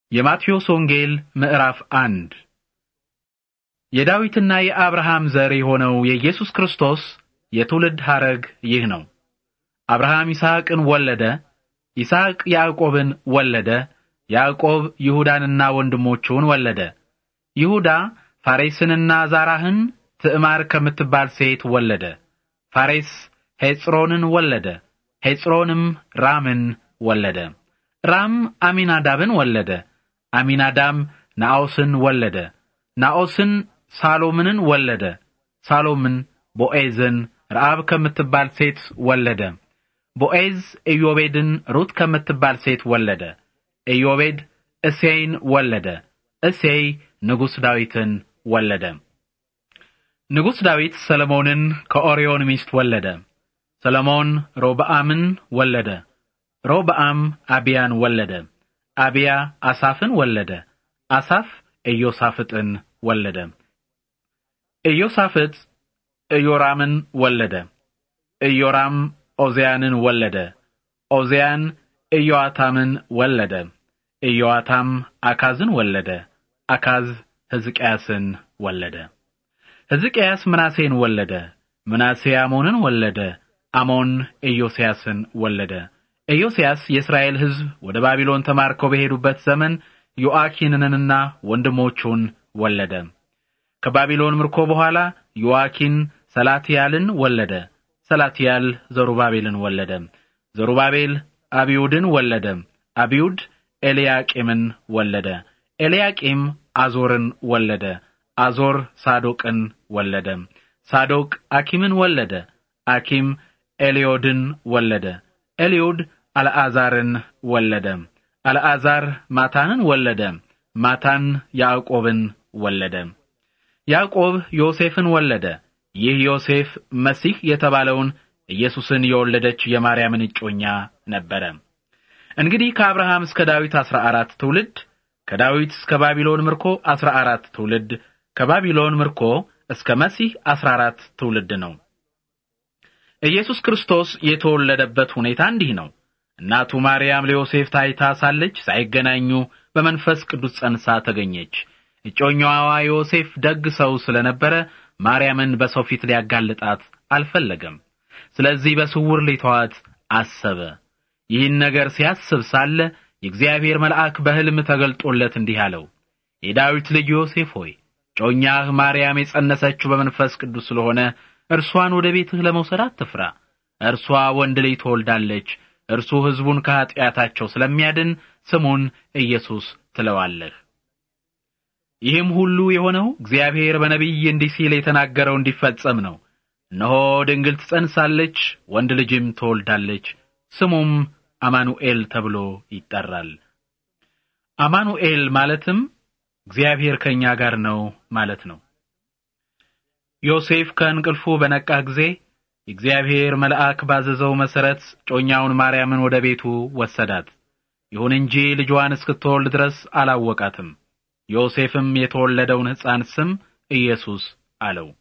የማቴዎስ ወንጌል ምዕራፍ አንድ የዳዊትና የአብርሃም ዘር የሆነው የኢየሱስ ክርስቶስ የትውልድ ሐረግ ይህ ነው። አብርሃም ይስሐቅን ወለደ፣ ይስሐቅ ያዕቆብን ወለደ፣ ያዕቆብ ይሁዳንና ወንድሞቹን ወለደ። ይሁዳ ፋሬስንና ዛራህን ትዕማር ከምትባል ሴት ወለደ። ፋሬስ ሄጽሮንን ወለደ፣ ሄጽሮንም ራምን ወለደ። ራም አሚናዳብን ወለደ። አሚናዳም ናኦስን ወለደ። ናኦስን ሳሎምንን ወለደ። ሳሎምን ቦኤዝን ረአብ ከምትባል ሴት ወለደ። ቦኤዝ ኢዮቤድን ሩት ከምትባል ሴት ወለደ። ኢዮቤድ እሴይን ወለደ። እሴይ ንጉሥ ዳዊትን ወለደ። ንጉሥ ዳዊት ሰለሞንን ከኦርዮን ሚስት ወለደ። ሰለሞን ሮብዓምን ወለደ። ሮብዓም አቢያን ወለደ። አቢያ አሳፍን ወለደ። አሳፍ ኢዮሳፍጥን ወለደ። ኢዮሳፍጥ ኢዮራምን ወለደ። ኢዮራም ኦዚያንን ወለደ። ኦዚያን ኢዮአታምን ወለደ። ኢዮአታም አካዝን ወለደ። አካዝ ሕዝቅያስን ወለደ። ሕዝቅያስ ምናሴን ወለደ። ምናሴ አሞንን ወለደ። አሞን ኢዮስያስን ወለደ። ኢዮስያስ የእስራኤል ሕዝብ ወደ ባቢሎን ተማርከው በሄዱበት ዘመን ዮአኪንንና ወንድሞቹን ወለደ። ከባቢሎን ምርኮ በኋላ ዮአኪን ሰላትያልን ወለደ። ሰላትያል ዘሩባቤልን ወለደ። ዘሩባቤል አብዩድን ወለደ። አብዩድ ኤልያቂምን ወለደ። ኤልያቂም አዞርን ወለደ። አዞር ሳዶቅን ወለደ። ሳዶቅ አኪምን ወለደ። አኪም ኤልዮድን ወለደ። ኤልዮድ አልዓዛርን ወለደ። አልዓዛር ማታንን ወለደ። ማታን ያዕቆብን ወለደ። ያዕቆብ ዮሴፍን ወለደ። ይህ ዮሴፍ መሲህ የተባለውን ኢየሱስን የወለደች የማርያምን እጮኛ ነበረ። እንግዲህ ከአብርሃም እስከ ዳዊት አስራ አራት ትውልድ፣ ከዳዊት እስከ ባቢሎን ምርኮ አስራ አራት ትውልድ፣ ከባቢሎን ምርኮ እስከ መሲህ አስራ አራት ትውልድ ነው። ኢየሱስ ክርስቶስ የተወለደበት ሁኔታ እንዲህ ነው። እናቱ ማርያም ለዮሴፍ ታይታ ሳለች ሳይገናኙ በመንፈስ ቅዱስ ጸንሳ ተገኘች። እጮኛዋ ዮሴፍ ደግ ሰው ስለነበረ ማርያምን በሰው ፊት ሊያጋልጣት አልፈለገም። ስለዚህ በስውር ሊተዋት አሰበ። ይህን ነገር ሲያስብ ሳለ የእግዚአብሔር መልአክ በሕልም ተገልጦለት እንዲህ አለው፣ የዳዊት ልጅ ዮሴፍ ሆይ ጮኛህ ማርያም የጸነሰችው በመንፈስ ቅዱስ ስለሆነ እርሷን ወደ ቤትህ ለመውሰድ አትፍራ። እርሷ ወንድ ልጅ ትወልዳለች እርሱ ሕዝቡን ከኀጢአታቸው ስለሚያድን ስሙን ኢየሱስ ትለዋለህ። ይህም ሁሉ የሆነው እግዚአብሔር በነቢይ እንዲህ ሲል የተናገረው እንዲፈጸም ነው። እነሆ ድንግል ትጸንሳለች፣ ወንድ ልጅም ትወልዳለች፣ ስሙም አማኑኤል ተብሎ ይጠራል። አማኑኤል ማለትም እግዚአብሔር ከእኛ ጋር ነው ማለት ነው። ዮሴፍ ከእንቅልፉ በነቃህ ጊዜ የእግዚአብሔር መልአክ ባዘዘው መሠረት ጮኛውን ማርያምን ወደ ቤቱ ወሰዳት። ይሁን እንጂ ልጇን እስክትወልድ ድረስ አላወቃትም። ዮሴፍም የተወለደውን ሕፃን ስም ኢየሱስ አለው።